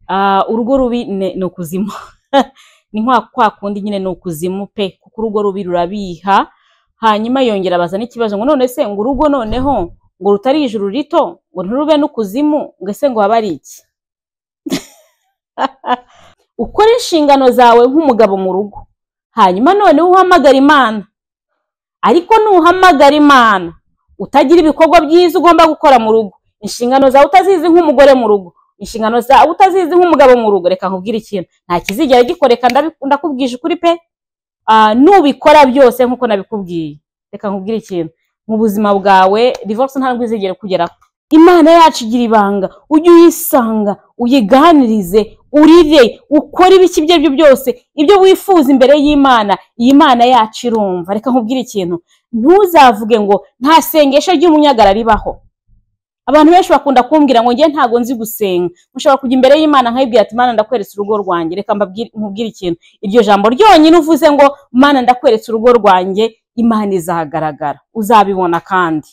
Ah, urugo rubi ne- ni ukuzimu ni nka kwa kundi nyine ni ukuzimu pe kuko urugo rubi rurabiha hanyuma yongera abaza n'ikibazo ngo none se ngo urugo noneho ngo rutari ijuru rito ngo ntirube n'ukuzimu ngo ese ngo haba ari iki ukore inshingano zawe nk'umugabo mu rugo hanyuma noneho uhamagara imana ariko nuhamagara imana utagira ibikorwa byiza ugomba gukora mu rugo inshingano zawe utazizi nk'umugore mu rugo inshingano zawe utazizi nk'umugabo mu rugo reka nkubwire ikintu nta kizigera gikoreka ndabi- ndakubwije ukuri pe Ah, nubikora byose nk'uko nabikubwiye reka nkubwire ikintu mu buzima bwawe divorce ntabwo izigera kugeraho imana yacu igira ibanga ujye uyisanga uyiganirize urire ukore ibiki ibyo ari byo byose ibyo wifuza imbere y'imana iyi mana yacu irumva reka nkubwire ikintu ntuzavuge ngo nta sengesho ry'umunyagara ribaho abantu benshi bakunda kumbwira ngo njye ntago nzi gusenga mushobora kujya imbere y'imana nkayibwira ati mana ndakweretse urugo rwanjye reka mbabwire- nkubwire ikintu iryo jambo ryonyine uvuze ngo mana ndakweretse urugo rwanjye imana izahagaragara uzabibona kandi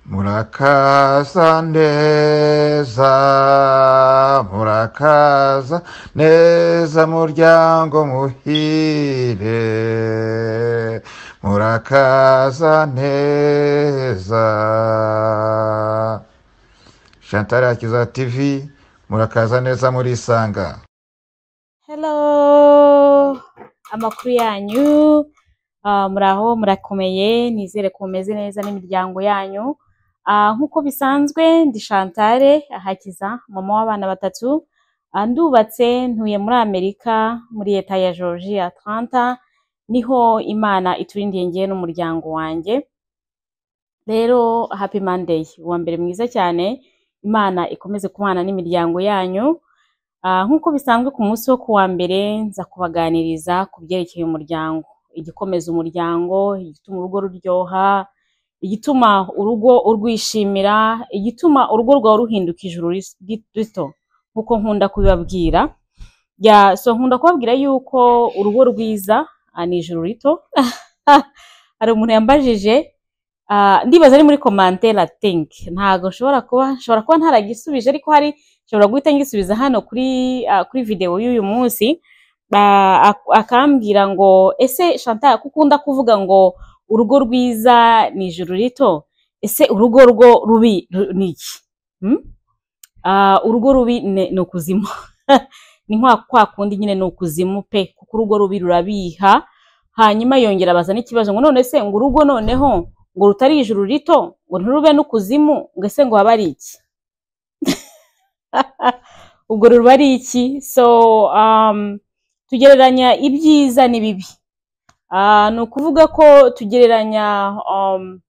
murakaza neza murakaza neza muryango muhire murakaza neza chantal akiza tv murakaza neza murisanga hello amakuru yanyu Ah, muraho murakomeye nizere ko mumeze neza n'imiryango yanyu Ah, nk'uko bisanzwe ndi Shantare ahakiza mama w'abana batatu Ah, ndubatse ntuye muri Amerika muri leta ya Georgia Atlanta niho Imana iturindiye ngewe n'umuryango wanjye rero happy monday uwa mbere mwiza cyane Imana ikomeze kubana n'imiryango yanyu Ah, nk'uko bisanzwe ku munsi wo kuwa mbere nza kubaganiriza ku byerekeye umuryango igikomeza umuryango igituma urugo ruryoha igituma urugo urwishimira igituma urugo rwawe ruhinduka ijuru ris- ri- rito nk'uko nkunda kubibabwira ya so nkunda kubabwira yuko urugo rwiza ah, ni ijuru rito hari umuntu yambajije ah, ndibaza ari muri komantere tinki ntago nshobora kuba nshobora kuba ntaragisubije ariko hari nshobora guhita ngisubiza hano kuri ah, kuri videwo y'uyu munsi Ba- ak- akambwira ngo ese Chantal kuko ukunda kuvuga ngo urugo rwiza ni ijuru rito ese urugo rwo rubi ru- ni iki Hmm? Ah, urugo rubi ne- ni ukuzimu ni nka kwa kundi nyine ni ukuzimu pe kuko urugo rubi rurabiha hanyuma yongera abaza n'ikibazo ngo none se ngo urugo noneho ngo rutari ijuru rito ngo ntirube n'ukuzimu ngo ese ngo haba ari iki ubwo ruba ari iki so um, tugereranya ibyiza n'ibibi Ah, ni ukuvuga ko tugereranya um,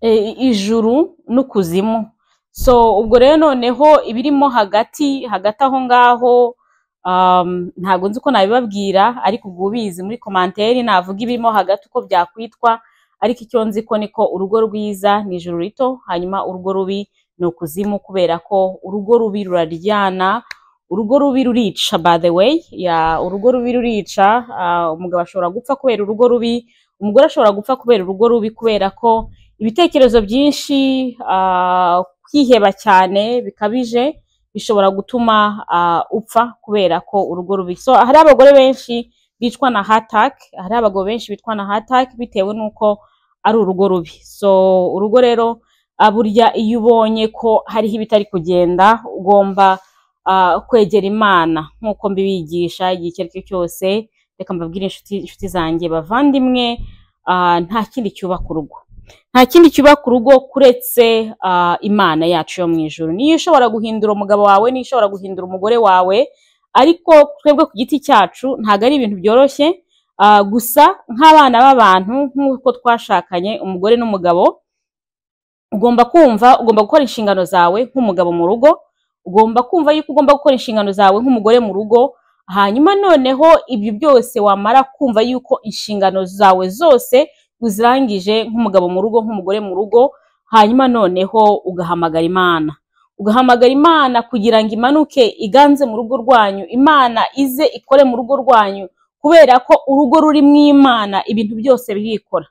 e, ijuru n'ukuzimu so ubwo rero noneho ibirimo hagati hagati aho ngaho um, ntabwo nzi uko nabibabwira ariko ubwo ubizi muri komanteri navuga ibirimo hagati uko byakwitwa ariko icyo nzi ko niko urugo rwiza ni ijuru rito hanyuma urugo rubi ni ukuzimu kubera ko urugo rubi ruraryana urugo rubi rurica by the way ya urugo rubi rurica ah, umugabo ashobora gupfa kubera urugo rubi umugore ashobora gupfa kubera urugo rubi kubera ko ibitekerezo byinshi ah, kwiheba cyane bikabije bishobora gutuma ah, upfa kubera ko urugo rubi so hari abagore benshi bicwa na hatak hari abagabo benshi bitwa na hatak bitewe n'uko ari urugo rubi so urugo rero ah, burya iyo ubonye ko hariho ibitari kugenda ugomba ah, kwegera imana nk'uko mbibigisha igihe icyo ari cyo cyose reka mbabwire inshuti inshuti zanjye bavandimwe ah, nta kindi cyubaka urugo nta kindi cyubaka urugo kuretse ah, imana yacu yo mu ijoro niyo ishobora guhindura umugabo wawe niyo ishobora guhindura umugore wawe ariko twebwe ku giti cyacu ntabwo ari ibintu byoroshye ah, gusa nk'abana b'abantu nk'uko twashakanye umugore n'umugabo ugomba kumva ugomba gukora inshingano zawe nk'umugabo mu rugo ugomba kumva yuko ugomba gukora inshingano zawe nk'umugore mu rugo hanyuma noneho ibyo byose wamara kumva yuko inshingano zawe zose uzirangije nk'umugabo mu rugo nk'umugore mu rugo hanyuma noneho ugahamagara imana ugahamagara imana kugira ngo imanuke iganze mu rugo rwanyu imana ize ikore mu rugo rwanyu kubera ko urugo ruri mu imana ibintu byose birikora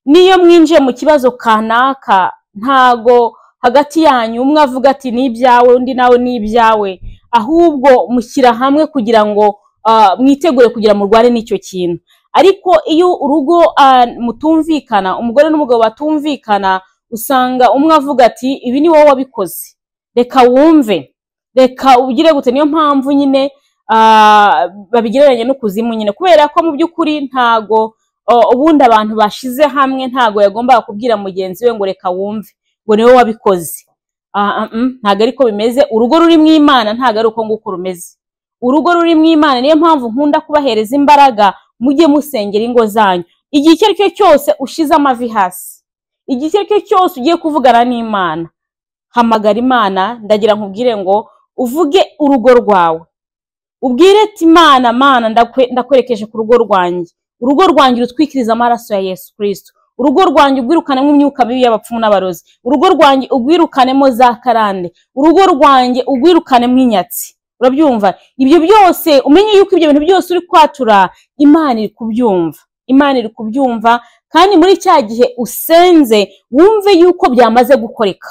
niyo mwinjiye mu kibazo kanaka ntago hagati yanyu umwe avuga ati ni ibyawe undi nawe ni ibyawe ahubwo mushyira hamwe kugira ngo ah, mwitegure kugira murwane n'icyo kintu ariko iyo urugo ah, mutumvikana umugore n'umugabo batumvikana usanga umwe avuga ati ibi ni wowe wabikoze reka wumve reka ugire gute niyo mpamvu nyine ah, babigereranya n'ukuzimu nyine kubera ko mu by'ukuri ntago o- ubundi abantu bashize hamwe ntago yagombaga kubwira mugenzi we ngo reka wumve ngo niwe wabikoze Ah, ah, mm, ntago ariko bimeze urugo ruri mu imana ntago ari uko nguko rumeze urugo ruri mu imana niyo mpamvu nkunda kubahereza imbaraga mujye musengera ingo zanyu igihe icyo ari cyo cyose ushize amavi hasi igihe icyo ari cyo cyose ugiye kuvugana n'imana hamagara imana ndagira nkubwire ngo uvuge urugo rwawe ubwire ati imana mana ndakwe- ndakwerekeje ku rugo rwanjye urugo rwanjye urutwikirize amaraso ya yesu kristo urugo rwanjye ugwirukanemo imyuka mibi y'abapfumu n'abarozi urugo rwanjye ugwirukanemo za karande urugo rwanjye ugwirukanemo inyatsi urabyumva ibyo byose umenye yuko ibyo bintu byose uri kwatura imana iri kubyumva imana iri kubyumva kandi muri cya gihe usenze wumve yuko byamaze gukoreka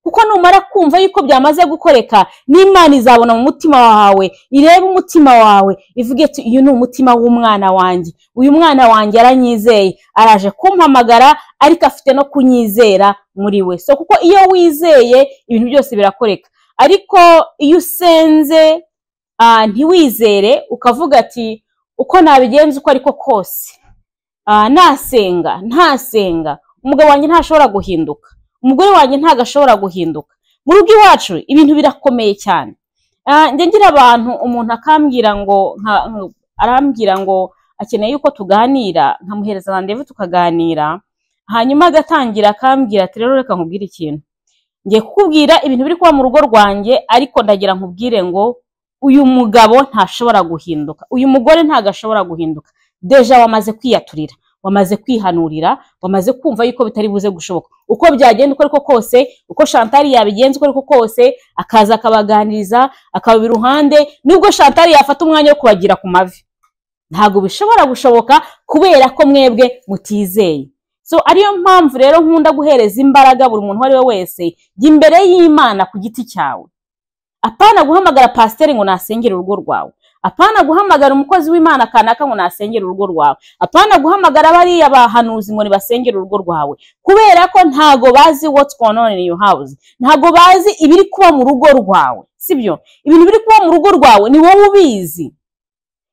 kuko numara kumva yuko byamaze gukoreka n'imana izabona mu mutima wawe irebe umutima wawe ivuge iti uyu ni umutima w'umwana wanjye uyu mwana wanjye aranyizeye araje kumpamagara ariko afite no kunyizera muri we so kuko iyo wizeye ibintu byose birakoreka ariko iyo usenze ah, ntiwizere ukavuga ati uko nabigenza uko ariko kose Ah, nasenga ntasenga umugabo wanjye ntashobora guhinduka umugore wanjye ntago ashobora guhinduka mu rugo iwacu ibintu birakomeye cyane Ah, njya ngira abantu umuntu akambwira ngo nka- nka- arambwira ngo akeneye yuko tuganira nkamuhereza randevu tukaganira hanyuma agatangira akambwira ati rero reka nkubwire ikintu ngiye kukubwira ibintu biri kuba mu rugo rwanjye ariko ndagira nkubwire ngo uyu mugabo ntashobora guhinduka uyu mugore ntago ashobora guhinduka deja wamaze kwiyaturira wamaze kwihanurira wamaze kumva yuko bitari buze gushoboka uko byagenda uko ariko kose uko shantari yabigenza uko ariko kose akaza akabaganiriza akababa iruhande nubwo shantari yafata umwanya wo kubagira ku mavi ntabwo bishobora gushoboka kubera ko mwebwe mutizeye so ariyo mpamvu rero nkunda guhereza imbaraga buri muntu uwo ari we wese jya imbere y'imana ku giti cyawe apana guhamagara pasiteri ngo nasengere urugo rwawe apana guhamagara umukozi w'imana kanaka ngo nasengere urugo rwawe apana guhamagara bariya bahanuzi ngo nibasengere urugo rwawe kubera ko ntago bazi what's going on in your house ntago bazi ibiri kuba mu rugo rwawe sibyo ibintu biri kuba mu rugo rwawe ni wowe ubizi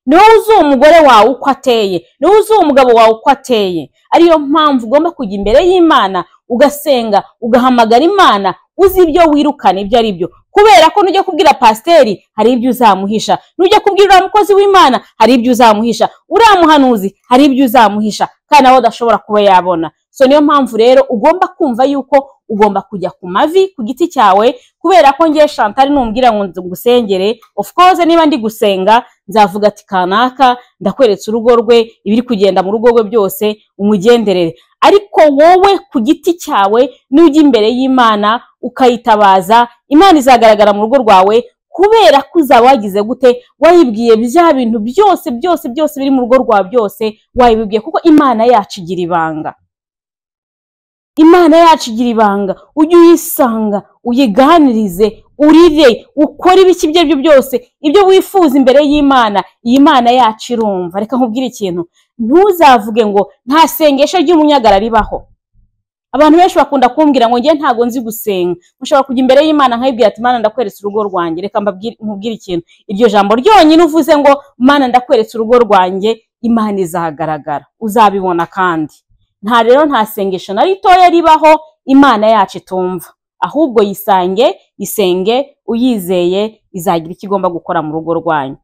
ni wowe uzi uwo mugore wawe uko ateye ni wowe uzi uwo mugabo wawe uko ateye ariyo mpamvu ugomba kujya imbere y'imana ugasenga ugahamagara imana uzi ibyo wirukana ibyo ari byo kubera ko nujya kubwira pasiteri hari ibyo uzamuhisha nujya kubwira uriya mukozi w'imana hari ibyo uzamuhisha uriya muhanuzi hari ibyo uzamuhisha kandi nawe adashobora kuba yabona so niyo mpamvu rero ugomba kumva yuko ugomba kujya ku mavi ku giti cyawe kubera ko ngiye shantari numbwira ngo ngusengere of course niba ndi gusenga nzavuga ati kanaka ndakweretse urugo rwe ibiri kugenda mu rugo rwe byose umugenderere ariko wowe ku giti cyawe nujya imbere y'imana ukayitabaza imana izagaragara mu rugo rwawe kubera ko uzaba wagize gute wayibwiye bya bintu byose byose byose biri mu rugo rwawe byose wayibibwiye kuko imana yacu igira ibanga imana yacu igira ibanga ujye uyisanga uyiganirize urire ukore ibiki ibyo ari byo byose ibyo wifuza imbere y'imana iyi mana yacu irumva reka nkubwire ikintu ntuzavuge ngo nta sengesho ry'umunyagara ribaho abantu benshi bakunda kumbwira ngo njye ntago nzi gusenga mushobora kujya imbere y'imana nkayibwira ati mana ndakweretse urugo rwanjye reka mbabwire- nkubwire ikintu iryo jambo ryonyine uvuze ngo mana ndakweretse urugo rwanjye imana izahagaragara uzabibona kandi nta rero nta sengesho na ritoya ribaho imana yacu itumva ahubwo yisange isenge uyizeye izagira icyo igomba gukora mu rugo rwanyu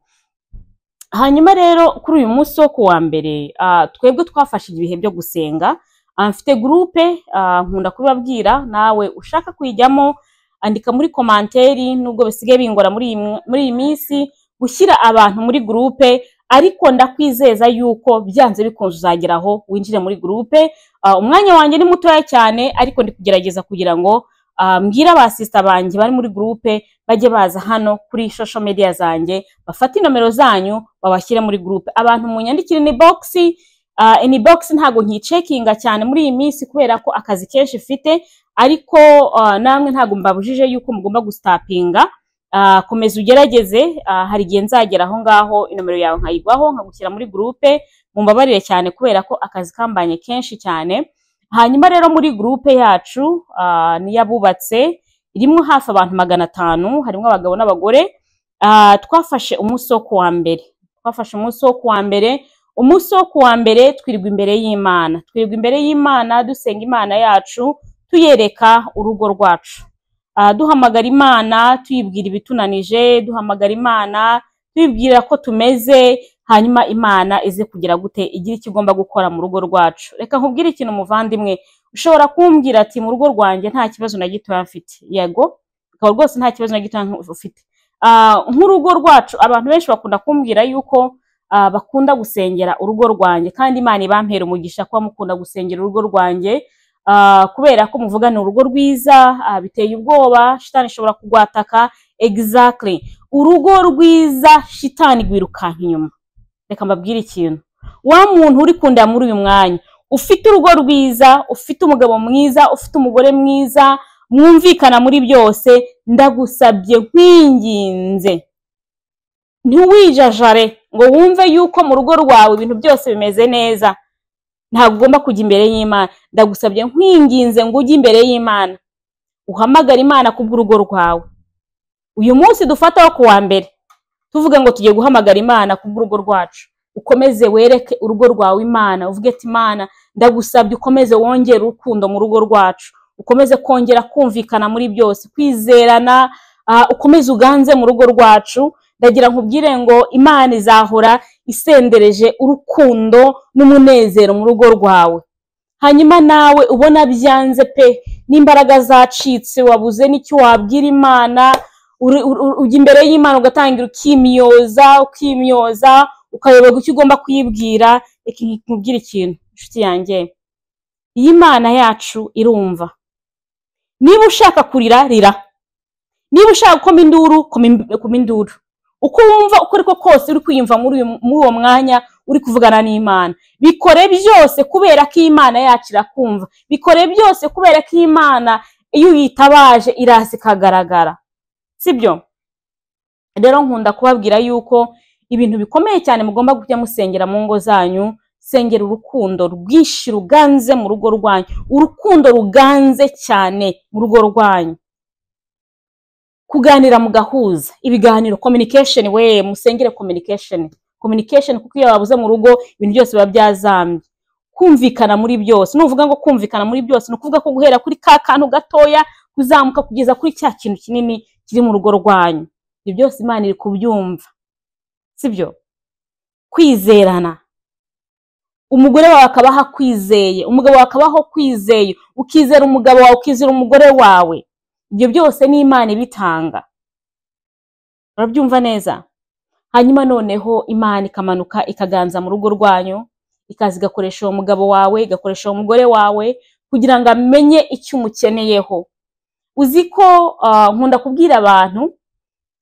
hanyuma rero kuri uyu munsi wo kuwa mbere ah, twebwe twafashe ibihe byo gusenga Ah, mfite gurupe ah, nkunda kubibabwira nawe ushaka kuyijyamo andika muri komanteri nubwo bisigaye bingora muri iyi mw- muri iyi minsi gushyira abantu muri gurupe ariko ndakwizeza yuko byanze bikunze uzagera aho winjire muri gurupe Ah, umwanya wanjye ni mutoya cyane ariko ndi kugerageza kugira ngo ah, mbwire abasista banjye bari muri gurupe bajye baza hano kuri social media zanjye bafate inomero zanyu babashyire muri gurupe abantu munyandikire ni bogisi Ah, inbox ntabwo nkicekinga cyane muri iyi minsi kubera ko akazi kenshi mfite ariko ah, namwe ntabwo mbabujije yuko mugomba gusitapinga Ah, komeza ugerageze Ah, hari igihe nzagera aho ngaho inomero yawe nkayigwaho nkagushyira muri gurupe mumbabarire cyane kubera ko akazi kambanye kenshi cyane hanyuma rero muri gurupe yacu ah, niyo abubatse irimo hafi abantu magana atanu harimo abagabo n'abagore Ah, twafashe umunsi wo kuwa mbere twafashe umunsi wo kuwa mbere umunsi wo kuwa mbere twirwa imbere y'imana twirwa imbere y'imana dusenga imana yacu tuyereka urugo rwacu Ah, duhamagara imana tuyibwira ibitunanije duhamagara imana tuyibwira ko tumeze hanyuma imana ize kugira gute igira icyo igomba gukora mu rugo rwacu reka nkubwire ikintu muvandimwe ushobora kumbwira ati mu rugo rwanjye nta kibazo na gitoya mfite yego ukaba rwose nta kibazo na gitoya ufite Ah, nk'urugo rwacu abantu benshi bakunda kumbwira yuko ah, bakunda gusengera urugo rwanjye kandi imana ibampera umugisha kuba mukunda gusengera urugo rwanjye Ah, kubera ko muvuga ni urugo rwiza ah, biteye ubwoba shitani ishobora kugwataka exactly urugo rwiza shitani igwirukanka inyuma reka mbabwire ikintu wa muntu uri kundeba muri uyu mwanya ufite urugo rwiza ufite umugabo mwiza ufite umugore mwiza mwumvikana muri byose ndagusabye nkwinginze ntiwijajare ngo wumve yuko mu rugo rwawe ibintu byose bimeze neza ntabwo ugomba kujya imbere y'imana ndagusabye nkwinginze ngo ujye imbere y'imana uhamagare imana kubw'urugo rwawe uyu munsi dufataho ku wa mbere tuvuga ngo tugiye guhamagara imana kubw'urugo rwacu ukomeze wereke urugo rwawe imana uvuge ati imana ndagusabye ukomeze wongere urukundo mu rugo rwacu ukomeze kongera kumvikana muri byose kwizerana ah, ukomeze uganze mu rugo rwacu ndagira nkubwire ngo imana izahora isendereje urukundo n'umunezero mu rugo rwawe hanyuma nawe ubona byanze pe n'imbaraga zacitse wabuze n'icyo wabwira imana uri- uri- uri- ujya imbere y'imana ugatangira ukimyoza ukimyoza ukayoberwa icyo ugomba kuyibwira reka nkubwire ikintu inshuti yanjye iyi imana yacu irumva niba ushaka kurira rira niba ushaka gukoma induru koma ind- koma induru uko wumva uko ariko kose uri kwiyumva muri uyu- muri uwo mwanya uri kuvugana n'imana bikore byose kubera ko imana yacu irakumva bikore byose kubera ko imana iyo uyitabaje iraza ikagaragara sibyo rero nkunda kubabwira yuko ibintu bikomeye cyane mugomba kujya musengera mu ngo zanyu sengera urukundo rwinshi ruganze mu rugo rwanyu urukundo ruganze cyane mu rugo rwanyu kuganira mugahuza ibiganiro communication we musengere communication communication kuko iyo babuze mu rugo ibintu byose biba byazambye kumvikana muri byose nuvuga ngo kumvikana muri byose ni ukuvuga ko guhera kuri ka kantu gatoya kuzamuka kugeza kuri cya kintu kinini kiri mu rugo rwanyu ibyo byose imana iri kubyumva sibyo kwizerana umugore wawe akaba aho akwizeye umugabo wawe akaba aho kwizeye ukizera umugabo wawe ukizera umugore wawe ibyo byose ni imana ibitanga urabyumva neza hanyuma noneho imana ikamanuka ikaganza mu rugo rwanyu ikaza igakoresha uwo mugabo wawe igakoresha uwo mugore wawe kugira ngo amenye icyo umukeneyeho uzi ko ah, nkunda kubwira abantu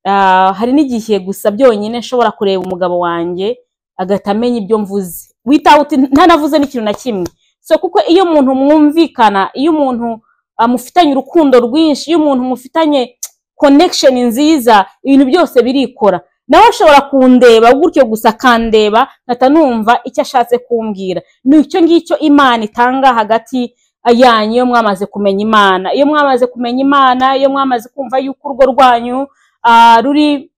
ah, hari n'igihe gusa byonyine nshobora kureba umugabo wanjye agahita amenya ibyo mvuze witawe uti ntanavuze n'ikintu na kimwe so kuko iyo umuntu mwumvikana iyo umuntu ah, mufitanye urukundo rwinshi iyo umuntu mufitanye connection nziza ibintu byose birikora nawe ashobora kundeba gutyo gusa akandeba nkahita numva icyo ashatse kumbwira ni icyo ngicyo imana itanga hagati yanyu iyo mwamaze kumenya imana iyo mwamaze kumenya imana iyo mwamaze kumva yuko urugo rwanyu ah, ruri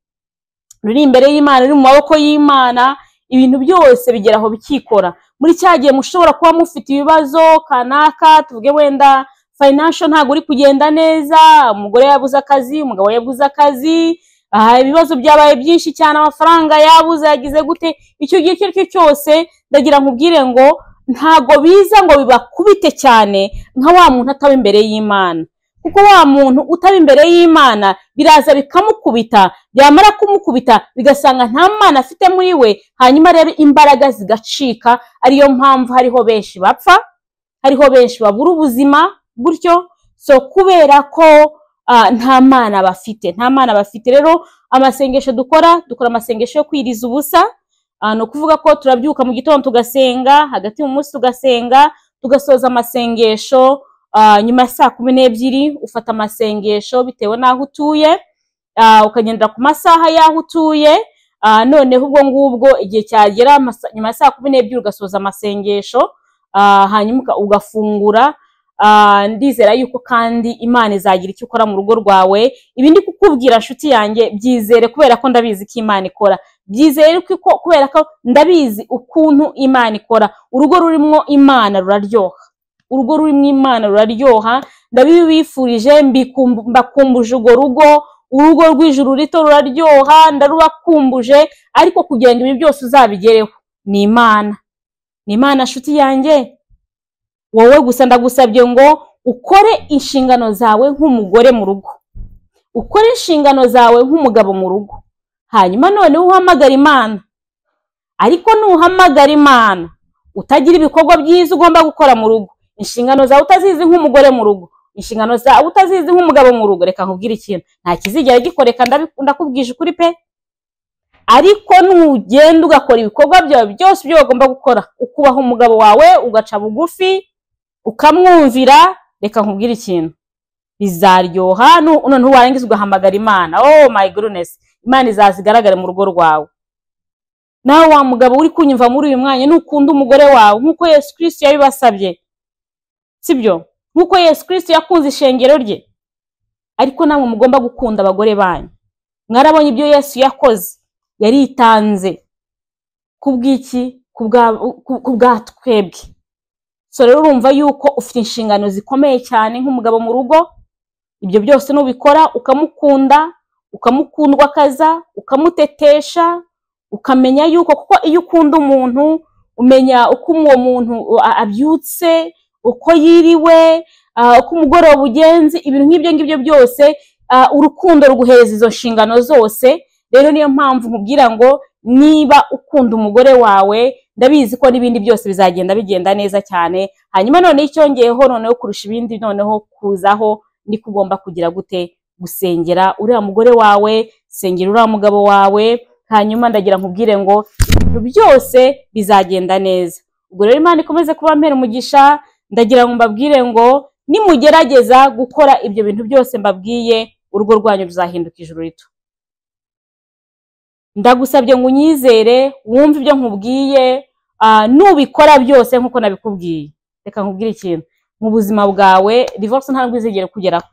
ruri imbere y'imana ruri mu maboko y'imana ibintu byose bigera aho bikikora muri cya gihe mushobora kuba mufite ibibazo kanaka tuvuge wenda financial ntabwo uri kugenda neza umugore yabuze akazi umugabo yabuze akazi aha ibibazo byabaye byinshi cyane amafaranga yabuze yagize gute icyo gihe icyo ari cyo cyose ndagira nkubwire ngo ntabwo biza ngo bibakubite cyane nka wa muntu ataba imbere y'imana kuko wa muntu utaba imbere y'imana biraza bikamukubita byamara kumukubita bigasanga nta mwana afite muri we hanyuma rero imbaraga zigacika ariyo mpamvu hariho benshi bapfa hariho benshi babura ubuzima gutyo so kubera ko ah, nta mana bafite nta mana bafite rero amasengesho dukora dukora amasengesho yo kwiriza ubusa Ah, ni ukuvuga ko turabyuka mu gitondo tugasenga hagati mu munsi tugasenga tugasoza amasengesho ah, nyuma ya saa kumi n'ebyiri ufata amasengesho bitewe n'aho utuye ah, ukagendera ku masaha y'aho utuye ah, noneho ubwo ngubwo igihe cyagera amasa- nyuma ya saa kumi n'ebyiri ugasoza amasengesho ah, hanyuma uka- ugafungura Ah, ndizera yuko kandi imana izagira icyo ikora mu rugo rwawe ibi ndi kukubwira nshuti yanjye byizere kubera ko ndabizi ko imana ikora byizere ko iko- kubera ko ndabizi ukuntu imana ikora urugo rurimo imana ruraryoha urugo rurimo imana ruraryoha ndabibifurije mbikumbu- mbakumbuje urwo rugo urugo rw'ijuru rito ruraryoha ndarubakumbuje ariko kugira ngo ibi byose uzabigereho ni imana ni imana nshuti yanjye wowe gusa ndagusabye ngo ukore inshingano zawe nk'umugore mu rugo ukore inshingano zawe nk'umugabo mu rugo hanyuma noneho uhamagara imana ariko nuhamagara imana utagira ibikorwa byiza ugomba gukora mu rugo inshingano zawe utazizi nk'umugore mu rugo inshingano zawe utazizi nk'umugabo mu rugo reka nkubwire ikintu nta kizigera gikoreka ndabi- ndakubwije ukuri pe ariko nugenda ugakora ibikorwa byawe byose ibyo bagomba gukora ukubaha umugabo wawe ugaca bugufi ukamwumvira reka nkubwire ikintu bizaryoha nu- noneho warangiza ugahamagara imana oh my goodness imana izaza igaragare mu rugo rwawe nawe wa mugabo uri kunyumva muri uyu mwanya nukunda umugore wawe nk'uko yesu kirisito yabibasabye sibyo nk'uko yesu kirisito yakunze ishengero rye ariko namwe mugomba gukunda abagore banyu mwarabonye ibyo yesu yakoze yaritanze kubw'iki Kubwa- ku- kubwa twebwe so rero urumva yuko ufite inshingano zikomeye cyane nk'umugabo mu rugo ibyo byose nubikora ukamukunda ukamukundwakaza ukamutetesha ukamenya yuko kuko iyo ukunda umuntu umenya uko uwo muntu a- abyutse uko yiriwe ah, uko umugoroba ugenze ibintu nk'ibyo ngibyo byose ah, urukundo ruguhereza izo nshingano zose rero niyo mpamvu nkubwira ngo niba ukunda umugore wawe ndabizi ko n'ibindi byose bizagenda bigenda neza cyane hanyuma noneho icyongeyeho noneho kurusha ibindi noneho kuzaho niko ugomba kugira gute gusengera uriya mugore wawe sengera uriya mugabo wawe hanyuma ndagira nkubwire ngo ibintu byose bizagenda neza ubwo rero imana ikomeze kuba mpera umugisha ndagira ngo mbabwire ngo nimugerageza gukora ibyo bintu byose mbabwiye urugo rwanyu ruzahinduka ijuru rito ndagusabye ngo unyizere wumve ibyo nkubwiye ah, nubikora byose nk'uko nabikubwiye reka nkubwire ikintu mu buzima bwawe divorce ntabwo izigera kugeraho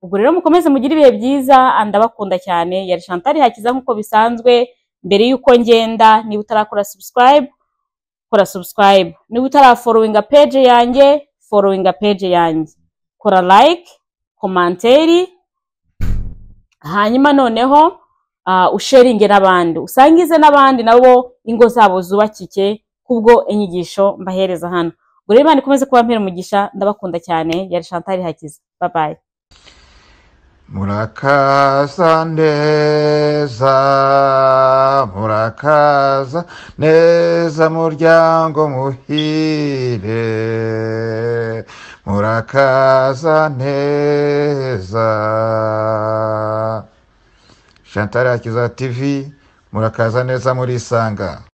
ubwo rero mukomeze mugire ibihe byiza ah, ndabakunda cyane yari Chantal hakiza nk'uko bisanzwe mbere y'uko ngenda niba utarakora subscribe kora subscribe niba utarafollowinga page yanjye followinga page yanjye kora like komanteri hanyuma noneho uh, usharinge n'abandi usangize n'abandi nabo ingo zabo zubakike kubwo inyigisho mbahereza hano ubwo rero imana ikomeze kuba mpera umugisha ndabakunda cyane yari Chantal hakiza bye bye murakaza neza murakaza neza muryango muhire murakaza neza Chantal Hakiza TV murakaza neza murisanga